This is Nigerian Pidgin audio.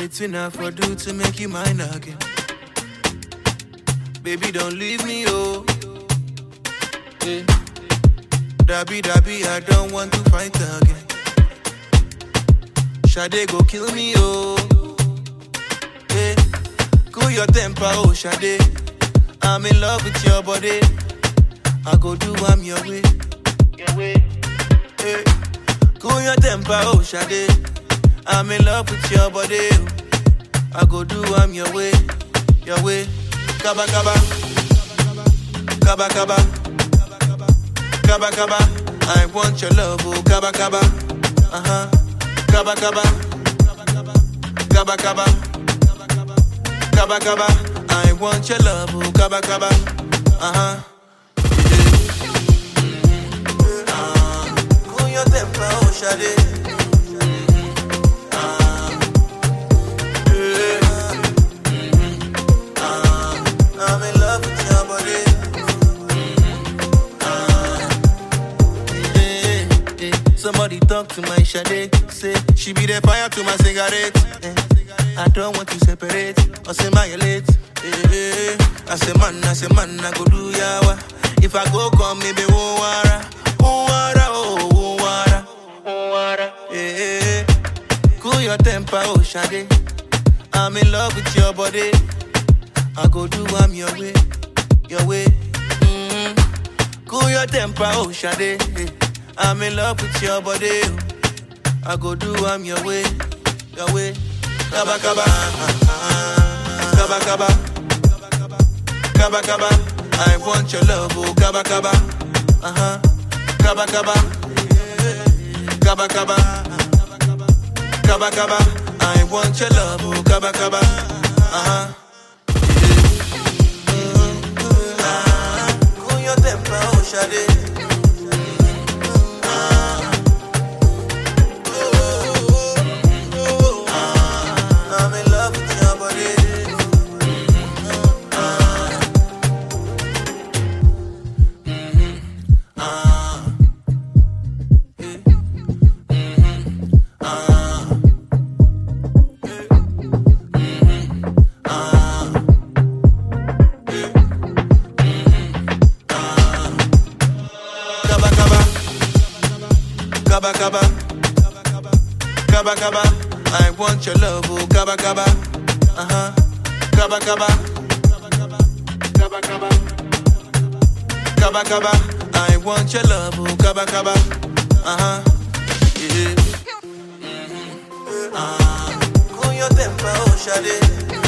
Waiting I for do to make you mine again. Baby, don't leave me, oh. Yeah. Dabby, dabby, I don't want to fight again. Shade go kill me, oh. Yeah. Cool your temper, oh, Shade. I'm in love with your body. I go do I'm your way. Your way. Yeah. Cool your temper, oh, Shade. I'm in love with your body. oh. I go do I'm your way. Your way. Kaba, kaba. Kaba, kaba. Kaba, kaba. I want your love, oh, kaba, kaba. Uh huh. Kaba, kaba. Kaba, kaba. Kaba, kaba. I want your love, oh, kaba, kaba. Uh huh. Cool your temper, oh, Shade. I'm in love with your body. Eh, eh. Somebody talk to my Shade. Say she be the fire to my cigarette. Eh. I don't want to separate or say my late. Eh, eh. I say man, I say man, I go do yawa. If I go come, maybe won't wara, won't wara, oh, won't wara, won't wara. Eh, eh. Cool your temper, oh Shade. I'm in love with your body. I go do I'm your way, your way. mm Cool your temper, oh Shade. I'm in love with your body. oh. I go do I'm your way, your way. Kaba kaba, kaba kaba, kaba kaba. I want your love, oh kaba kaba, uh huh. Kaba kaba, kaba kaba, kaba kaba. I want your love, oh kaba kaba, uh huh. Cool your temper, oh Shade. I'm in love with your body. Kaba kaba, kaba kaba, kaba kaba. I want your love, oh kaba kaba, uh huh. Kaba kaba, kaba kaba, kaba kaba. I want your love, oh kaba kaba, uh huh. Yeah. Ah, cool your temper, oh Shade.